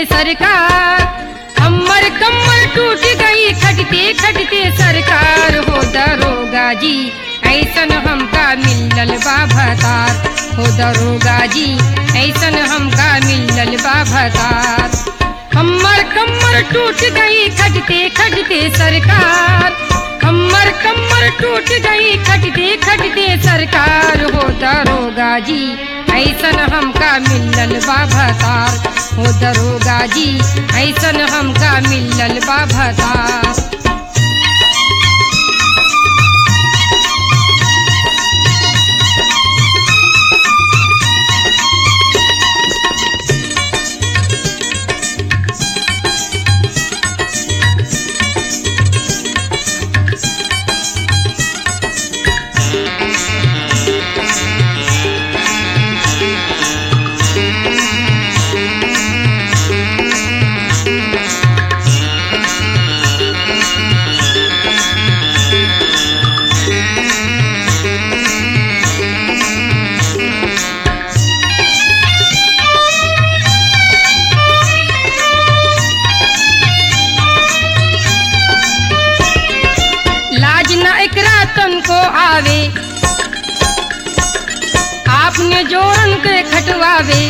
सरकार हमर कमर टूट गई खटते खटते सरकार हो दरोगा जी ऐसन हमका मिलल बा भतार हो दरोगा जी ऐसन हमका मिलल बा भतार हमर कमर टूट गई खटते खटते सरकार हमर कमर टूट गई खटते खटते सरकार हो दरोगा जी ऐसन हमका मिलल बा भतार हो दरोगा जी ऐसन हमका मिलल बा भतार लाज न एकरा तन को आवे आपने जोरन के खटवावे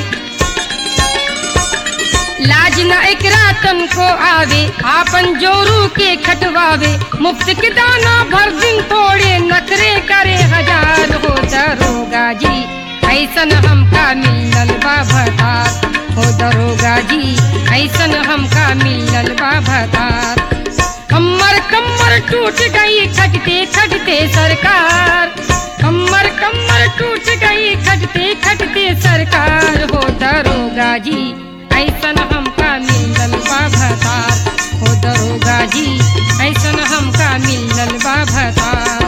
लाज न एकरा तन को आवे आपन जोरू के खटवावे मुफ्त के दाना भर दिन तोड़े नखरे करे हजार हो दरोगा जी ऐसन हमका मिलल बा भतार हो दरोगा जी ऐसन हमका मिलल बा भतार हमर कमर टूट गई खटते खटते सरकार हमर कमर टूट गई खटते खटते सरकार हो दरोगा जी ऐसन हमका मिलल बा भतार हो दरोगा जी ऐसन हमका मिलल बा भतार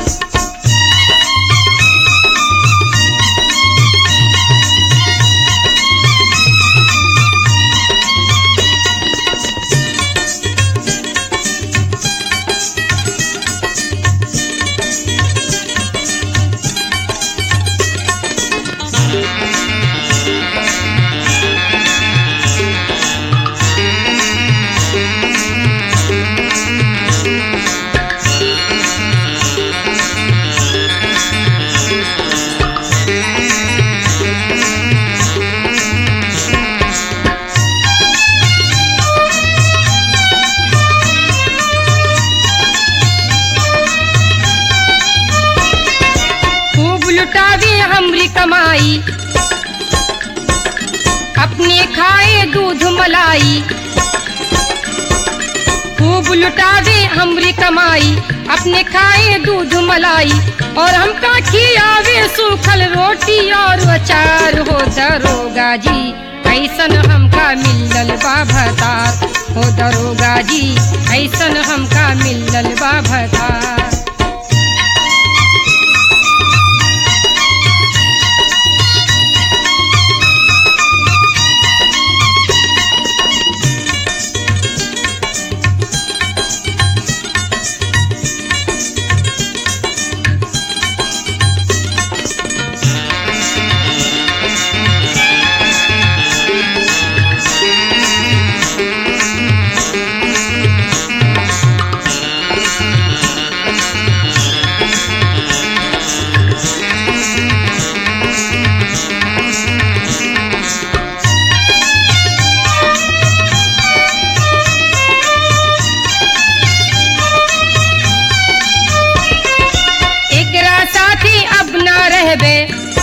खूब लुटावे हमरी कमाई अपने खाए दूध मलाई खूब लुटावे हमरी कमाई अपने खाए दूध मलाई और हमका खियावे सूखल रोटी और अचार हो दरोगा जी ऐसन हमका मिलल बा भतार हो दरोगा जी ऐसन हमका मिलल बा भतार एकरा साथी अब ना रहबे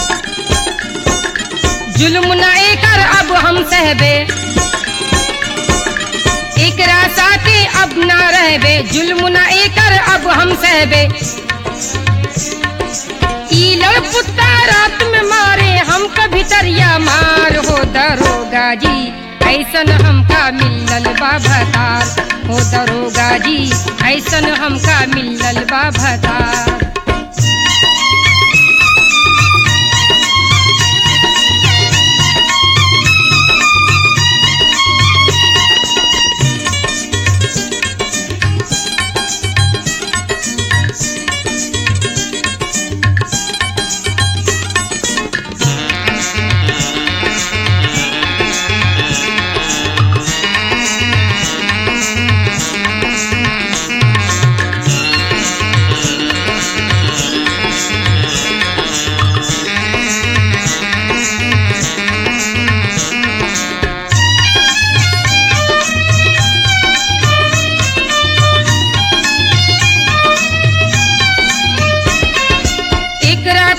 जुल्म न एकर अब हम सहबे एकरा साथी अब ना रहबे जुल्म न एकर अब हम सहबे ई लड़पुता रात में मारे हम कभी तरिया मार हो दरोगा जी ऐसन हमका मिलल बा भतार हो दरोगा जी ऐसन हमका मिलल बा भतार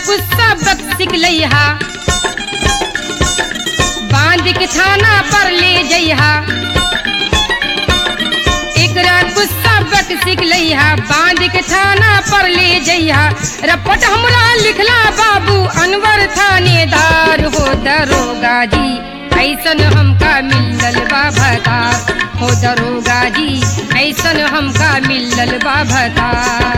कुछ सबक सीख लइहा बांध के थाना पर ले जइहा एकरा कुछ सबक सीख लइहा बांध के थाना पर ले जइहा रपट हमरा लिखला बाबू अनवर थानेदार हो दरोगा जी ऐसन हमका मिलल बा भतार हो दरोगा जी ऐसन हमका मिलल बा भतार